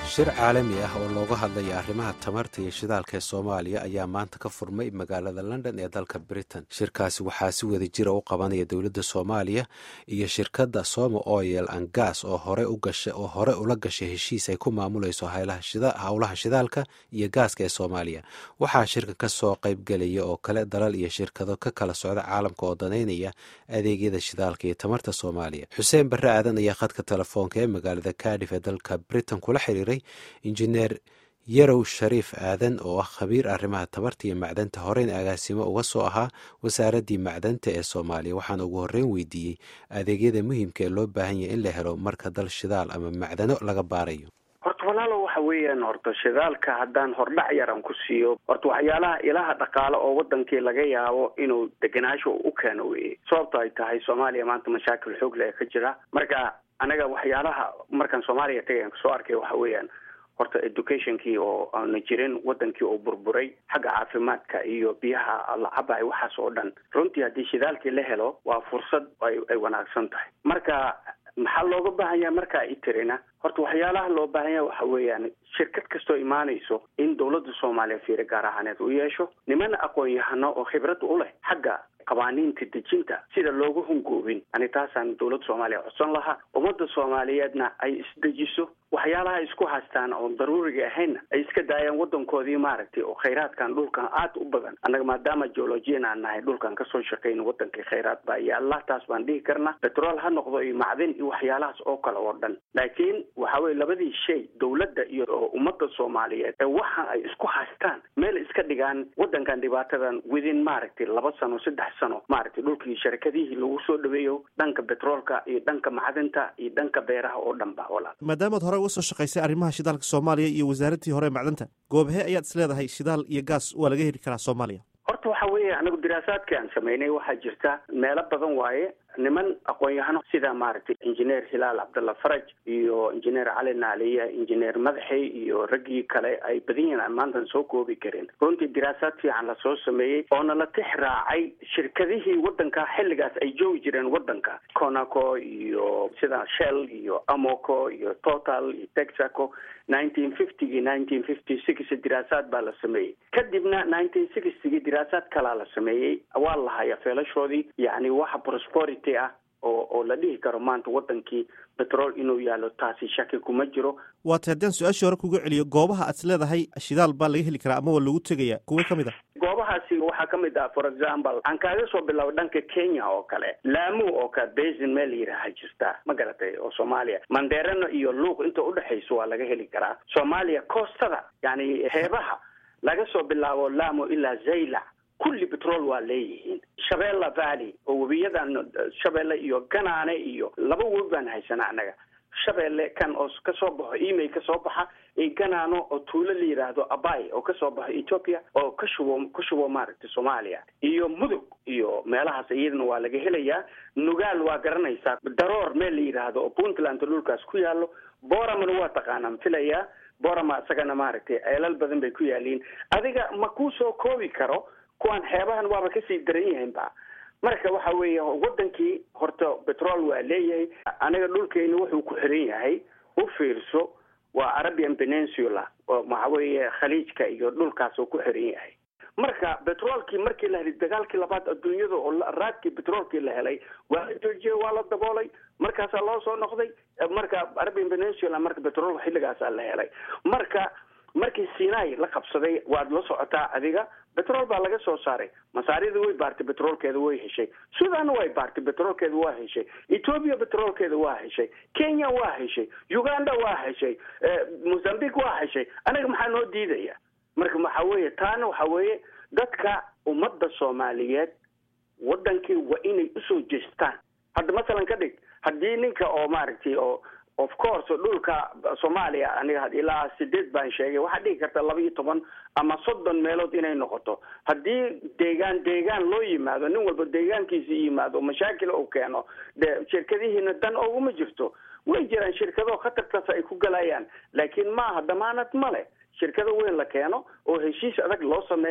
shir caalami ah oo looga hadlaya arrimaha tamarta iyo shidaalka ee soomaaliya ayaa maanta ka furmay magaalada london ee dalka britain shirkaasi waxaa si wada jira u qabanaya dowladda soomaaliya iyo shirkadda somo oil and gas oo hore oo hore ula gashay heshiis ay ku maamulayso howlaha shidaalka iyo gaaska ee soomaaliya waxaa shirka ka soo qaybgelaya oo kale dalal iyo shirkado ka kala socda caalamka oo danaynaya adeegyada shidaalka iyo tamarta soomaaliya xuseen barre aadan ayaa khadka telefoonka ee magaalada cardiff ee dalka britain kula xiriiray injineer yarow shariif aadan oo ah khabiir arrimaha tabarta iyo macdanta horeyn agaasimo uga soo ahaa wasaaraddii macdanta ee soomaaliya waxaana ugu horreyn weydiiyey adeegyada muhiimka ee loo baahan yahay in la helo marka dal shidaal ama macdano laga baarayo horta walaalo waxa weeyaan horta shidaalka haddaan hordhac yaran ku siiyo horta waxyaalaha ilaha dhaqaale oo wadankii laga yaabo inuu deganaasho u keeno weye sababto ay tahay soomaaliya maanta mashaakil xoog le ka jira marka anaga waxyaalaha markaan soomaaliya tagayan kasoo arkay waxa weeyaan horta educationkii oo aana jirin wadankii oo burburay xagga caafimaadka iyo biyaha la cabahay waxaas oo dhan runtii haddii shidaalkii la helo waa fursad ay ay wanaagsan tahay marka maxaa looga baahan yahay markaa itirina horta waxyaalaha loo baahan yahay waxa weeyaan shirkad kastoo imaanayso in dawladda soomaaliya fiiro gaar ahaaneed u yeesho niman aqoon-yahano oo khibrad u leh xagga qawaaniinta dejinta sida loogu hungoobin ani taasaan dawladda soomaaliya codsan lahaa ummadda soomaaliyeedna ay isdejiso waxyaalaha isku haystaan oon daruuriga ahaynna ay iska daayaan wadankoodii maaragtay oo khayraadkan dhulkan aad u badan annaga maadaama geologiyan aan nahay dhulkan kasoo shaqayn wadankii khayraad baa yaalla taas baan dhihi karna betrol ha noqdo iyo macdin iyo waxyaalahaas oo kale oo dhan laakiin waxa weye labadii shay dawladda iyo ummadda soomaaliyeed ee waxa ay isku haystaan meel iska dhigaan wadankan dhibaatadan within maaragtay laba sano saddex sano maaragtay dhulkii sharakadihii lagu soo dhaweeyo dhanka betroolka iyo dhanka macdinta iyo dhanka beeraha oo dhan ba walaal maadaamaad hore uga soo shaqaysay arrimaha shidaalka soomaaliya iyo wasaaradtii hore macdanta goobahee ayaad is leedahay shidaal iyo gaas waa laga heli karaa soomaaliya horta waxa weeye anagu diraasaadkii aan samaynay waxaa jirta meelo badan waaye niman aqoon-yahano sida maaragtay injineer hilaal cabdalla faraj iyo injineer cali naaliya injineer madaxey iyo raggii kale ay badan yihiin aan maantan soo koobi karin runtii diraasaad fiican lasoo sameeyey oona la tix raacay shirkadihii wadanka xilligaas ay joogi jireen wadanka conaco iyo sida shell iyo amoco iyo total iyo texaco nineteen fiftygii nineteen fifty six diraasaad baa la sameeyey kadibna nineteen sixtygii diraasaad kalaa la sameeyey waa la haya feelashoodii yani waxa prosperity ah oo oo la dhihi karo maanta wadankii betrol inuu yaalo taasi shaki kuma jiro waata haddaan su-aashii hore kuga celiyo goobaha aad is leedahay shidaal baa laga heli karaa ama waa lagu tegaya kuwa ka mid a goobahaasi waxaa ka mid ah for example aan kaaga soo bilaabo dhanka kenya oo kale laamu oo kale basin meel yiraha jirta ma garatay oo soomaaliya mandeerano iyo luuq inta udhexayso waa laga heli karaa soomaaliya koostada yani heebaha laga soo bilaabo lamo ilaa zaylac kulli betrol waa leeyihiin shabeella valley oo webiyadan shabeelle iyo ganaane iyo laba webi baan haysanaa annaga shabeelle kan oo kasoo baxo email kasoo baxa iyo ganaano oo tuulo la yidhaahdo abay oo kasoo baxo ethoopia oo ka shubo ka shubo maaragtay soomaaliya iyo mudug iyo meelahaas iyadana waa laga helayaa nugaal waa garanaysaa daroor meel la yidhaahdo oo puntland dhulkaas ku yaalo boramana waa taqaanaan filayaa borama isagana maaragtay ceelal badan bay ku yaaliin adiga ma kuu soo koobi karo kuwaan xeebahan waaba kasii daran yihiin ba marka waxa weeye wadankii horta betrol waa leeyahay anaga dhulkeena wuxuu ku xiran yahay u fiirso waa arabian peninsula oo waxa weeye khaliijka iyo dhulkaas oo ku xiran yahay marka betroolkii markii la helay dagaalkii labaad adduunyada oo raadkii betroolkii la helay waa la joojiyey waa la daboolay markaasaa loo soo noqday marka arabian peninsula marka betrool xilligaasaa la helay marka markii sinai la qabsaday waad la socotaa adiga betrol baa laga soo saaray masaarida way baartay betroolkeeda way heshay sudanna way baartay betroolkeeda waa heshay ethoopia betroolkeeda waa heshay kenya waa heshay uganda waa heshay mozambique waa heshay anaga maxaa noo diidaya marka waxa weeye taana waxa weeye dadka ummadda soomaaliyeed wadankii waa inay usoo jeestaan hadda masalan ka dhig haddii ninka oo maaragtay oo of course dhulka soomaaliya aniga ilaa sideed baan sheegay waxaad dhigi karta laba iyo toban ama soddon meelood inay noqoto haddii deegaan deegaan loo yimaado nin walba deegaankiisa yimaado mashaakil uu keeno de shirkadihiina dan oguma jirto way jiraan shirkado khatartaas ay ku galayaan laakiin maaha damaanad male shirkado weyn la keeno oo heshiis adag loo sameeyo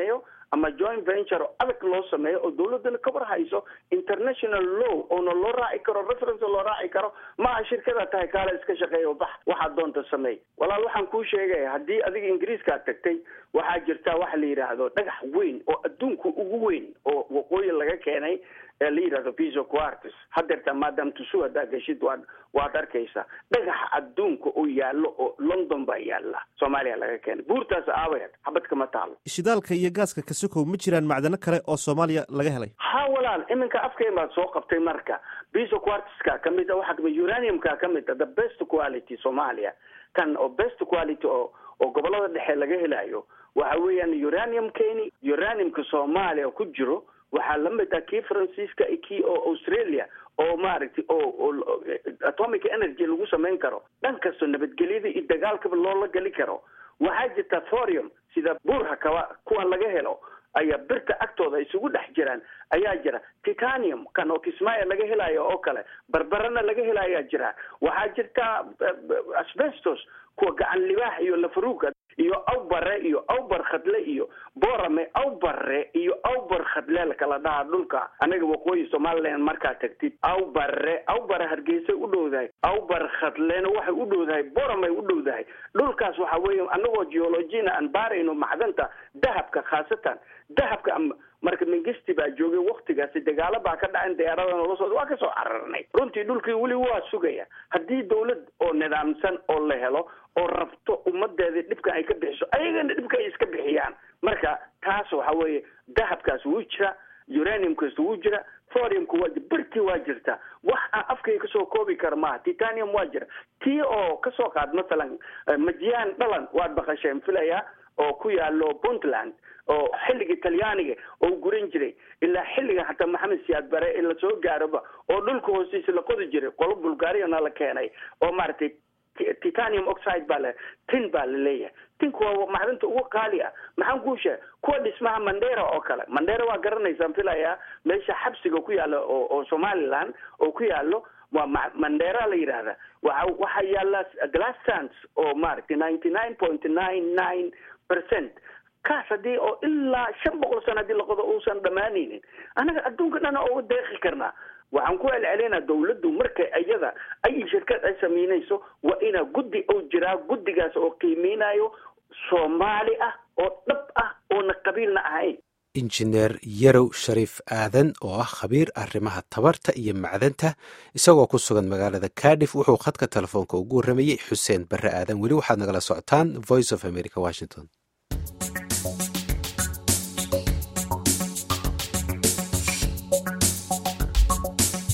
ama joint venture oo adag loo sameeyo oo dawladana ka war hayso international law oona loo raaci karo reference loo raaci karo maaha shirkada tahay kaale iska shaqeeya bax waxaad doonta sameey walaal waxaan kuu sheegaya haddii adiga ingiriiskaad tagtay waxaa jirta waxa la yidhaahdo dhagax weyn oo adduunka ugu weyn oo waqooyi laga keenay ee la yidhahdo piso quartis hadeerta maadam tusu haddaa geshid waad waad arkaysaa dhagaxa adduunka oo yaallo oo london baa yaalla soomaaliya laga keenay buurtaas aabaheed xabadka ma taalo shidaalka iyo gaaska kasokow ma jiraan macdano kale oo soomaaliya laga helay ha walaal iminka afkeen baad soo qabtay marka piso quartiska kamid a waxaa kamid uraniumka kamid a the best quality soomaaliya kan oo best quality oo oo gobolada dhexe laga helayo waxa weeyaan uranium keni uraniumka soomaaliya ku jiro waxaa lamid ah kii faransiiska kii oo australia oo maaragtay oo oo atomic energy lagu samayn karo dhan kastoo nabadgelyada iyo dagaalkaba loola geli karo waxaa jirta thorium sida buurha kaba kuwa laga helo ayaa birta agtooda isugu dhex jiraan ayaa jira titanium kan oo kismaayo laga helayo oo kale barbarana laga helayaa jira waxaa jirta asbestos kuwa gacan libaax iyo lafaruuga iyo awbare iyo awbar khadle iyo borame awbare iyo awbar khadle lakala dhahaa dhulka anaga waqooyi somaliland markaa tagtid awbare awbare hargeysay u dhowdahay awbar khadlena waxay u dhowdahay boramay u dhowdahay dhulkaas waxa weeye anagoo geologina aan baarayno macdanta dahabka khaasatan dahabka marka mengesti baa joogay waktigaasi dagaalo baa ka dhacin diyaarada nolosooda waa kasoo cararnay runtii dhulkii weli waa sugaya haddii dawlad oo nidaamsan oo la helo oo rabto ummadeeda dhibkan ay ka bixiso ayagana dhibka ay iska bixiyaan marka taas waxa weeye dahabkaas wuu jira uraniumkaas wuu jira thoriumka waa birtii waa jirta wax aan afkayga kasoo koobi kara maaha titanium waa jira tii oo kasoo qaad masalan majiyaan dhalan waad baqasheen filaya oo ku yaalo puntland oo xilliga talyaaniga oo guran jiray ilaa xilliga xataa maxamed siyaad bare in lasoo gaaroba oo dhulka hoostiisa la qodi jiray qolo bulgariana la keenay oo maaragtay titanium oxide baa le tin baa la leeyahay tinku waa macdanta ugu qaali ah maxaan kuu sheegay kuwa dhismaha mandera oo kale mandera waa garanaysaan filayaa meesha xabsiga ku yaalo oo oo somaliland oo ku yaalo waa mandera la yidhaahda waxa waxaa yaala glass sands oo maaragtay ninety nine point nine nine percent kaas haddii oo ilaa shan boqol sano haddii laqodo uusan dhammaanaynin anaga adduunka dhana uga deeqi karnaa waxaan ku celcelinaa dawladdu marka iyada ay shirkad ay samaynayso waa inaa guddi oo jiraa guddigaas oo qiimeynayo soomaali ah oo dhab ah oona qabiilna ahayn injineer yarow shariif aadan oo ah khabiir arrimaha tabarta iyo macdanta isagoo ku sugan magaalada kadif wuxuu khadka telefoonka ugu warramayey xuseen barre aadan weli waxaad nagala socotaan voice of america washington